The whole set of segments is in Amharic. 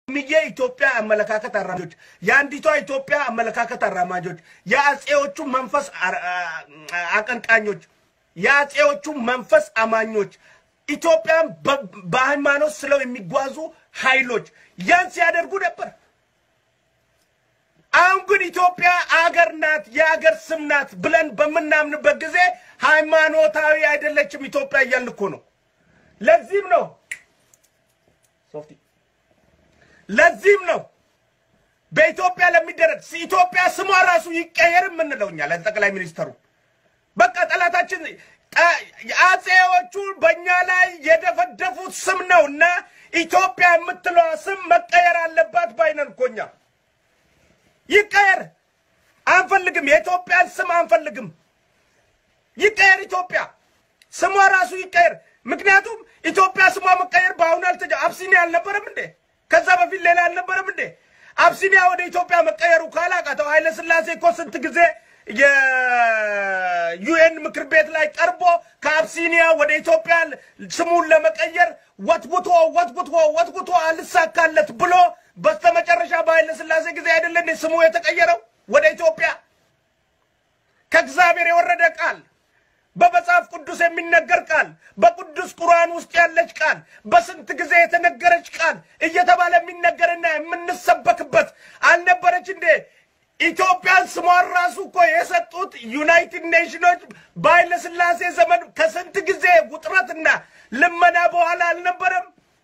ሚዬ ኢትዮጵያ አመለካከት አራማጆች፣ የአንዲቷ ኢትዮጵያ አመለካከት አራማጆች፣ የአጼዎቹ መንፈስ አቀንቃኞች፣ የአጼዎቹ መንፈስ አማኞች፣ ኢትዮጵያን በሃይማኖት ስለው የሚጓዙ ኃይሎች ያን ሲያደርጉ ነበር። አሁን ግን ኢትዮጵያ አገር ናት፣ የአገር ስም ናት ብለን በምናምንበት ጊዜ ሃይማኖታዊ አይደለችም ኢትዮጵያ እያልን እኮ ነው። ለዚህም ነው ሶፍቲ ለዚህም ነው በኢትዮጵያ ለሚደረግ ኢትዮጵያ ስሟ ራሱ ይቀየር የምንለው እኛ ለጠቅላይ ሚኒስተሩ በቃ ጠላታችን አጼዎቹ በእኛ ላይ የደፈደፉት ስም ነው እና ኢትዮጵያ የምትለዋ ስም መቀየር አለባት ባይነን እኮ እኛ ይቀየር አንፈልግም። የኢትዮጵያን ስም አንፈልግም። ይቀየር ኢትዮጵያ ስሟ ራሱ ይቀየር። ምክንያቱም ኢትዮጵያ ስሟ መቀየር በአሁኑ አልተጀ አብሲኒያ አልነበረም እንዴ? ከዛ በፊት ሌላ አልነበረም እንዴ? አብሲኒያ ወደ ኢትዮጵያ መቀየሩ ካላቃተው ኃይለ ሥላሴ እኮ ስንት ጊዜ የዩኤን ምክር ቤት ላይ ቀርቦ ከአብሲኒያ ወደ ኢትዮጵያ ስሙን ለመቀየር ወትጉቶ ወትጉቶ ወትጉቶ አልሳካለት ብሎ በስተመጨረሻ በኃይለ ሥላሴ ጊዜ አይደለ እንዴ ስሙ የተቀየረው ወደ ኢትዮጵያ? ከእግዚአብሔር የወረደ ቃል በመጽሐፍ ቅዱስ የሚነገር ቃል በቅዱስ ቁርአን ውስጥ ያለች ቃል በስንት ጊዜ የተነገረች ቃል እየተባለ የሚነገርና የምንሰበክበት አልነበረች እንዴ? ኢትዮጵያን ስሟን ራሱ እኮ የሰጡት ዩናይትድ ኔሽኖች በኃይለ ሥላሴ ዘመን ከስንት ጊዜ ውጥረትና ልመና በኋላ አልነበረም?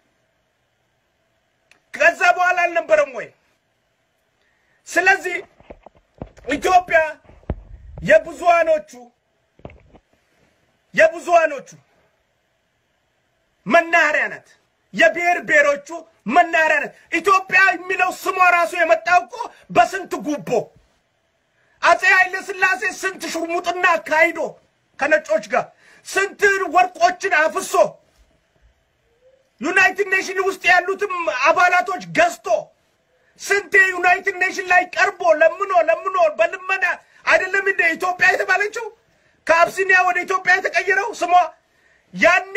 ከዛ በኋላ አልነበረም ወይ? ስለዚህ ኢትዮጵያ የብዙሃኖቹ የብዙሃኖቹ መናኸሪያ ናት። የብሔር ብሔሮቹ መናኸሪያ ናት። ኢትዮጵያ የሚለው ስሟ ራሱ የመጣው እኮ በስንት ጉቦ አፄ ኃይለ ሥላሴ ስንት ሹርሙጥና አካሂዶ ከነጮች ጋር ስንት ወርቆችን አፍሶ ዩናይትድ ኔሽን ውስጥ ያሉትም አባላቶች ገዝቶ ስንት ዩናይትድ ኔሽን ላይ ቀርቦ ለምኖ ለምኖ በልመና አይደለም እንደ ኢትዮጵያ የተባለችው ከአብሲኒያ ወደ ኢትዮጵያ የተቀየረው ስሟ ያኔ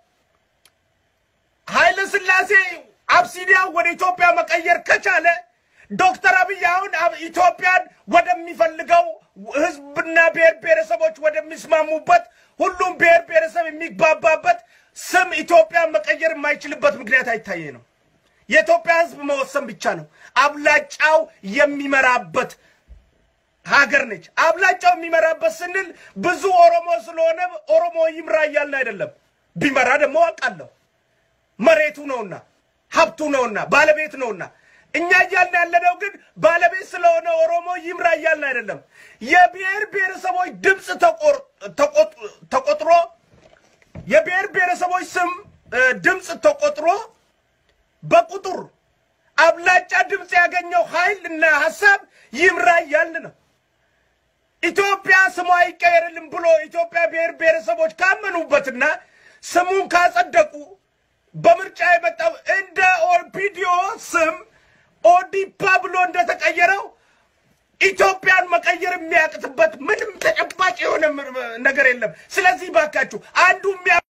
ኃይለ ሥላሴ አብሲኒያ ወደ ኢትዮጵያ መቀየር ከቻለ ዶክተር አብይ አሁን ኢትዮጵያን ወደሚፈልገው ሕዝብና ብሔር ብሔረሰቦች ወደሚስማሙበት ሁሉም ብሔር ብሔረሰብ የሚግባባበት ስም ኢትዮጵያን መቀየር የማይችልበት ምክንያት አይታየ ነው። የኢትዮጵያ ሕዝብ መወሰን ብቻ ነው። አብላጫው የሚመራበት ሀገር ነች። አብላጫው የሚመራበት ስንል ብዙ ኦሮሞ ስለሆነ ኦሮሞ ይምራ እያልን አይደለም። ቢመራ ደግሞ አውቃለሁ መሬቱ ነውና ሀብቱ ነውና ባለቤት ነውና። እኛ እያልን ያለነው ግን ባለቤት ስለሆነ ኦሮሞ ይምራ እያልን አይደለም። የብሔር ብሔረሰቦች ድምፅ ተቆጥሮ የብሔር ብሔረሰቦች ስም ድምፅ ተቆጥሮ በቁጥር አብላጫ ድምፅ ያገኘው ኃይል እና ሀሳብ ይምራ እያልን ነው። ኢትዮጵያ ስሟ አይቀየርልም ብሎ ኢትዮጵያ ብሔር ብሔረሰቦች ካመኑበትና ስሙን ካጸደቁ በምርጫ የመጣው እንደ ኦፒዲዮ ስም ኦዲፓ ብሎ እንደተቀየረው ኢትዮጵያን መቀየር የሚያቅትበት ምንም ተጨባጭ የሆነ ነገር የለም። ስለዚህ ባካችሁ አንዱ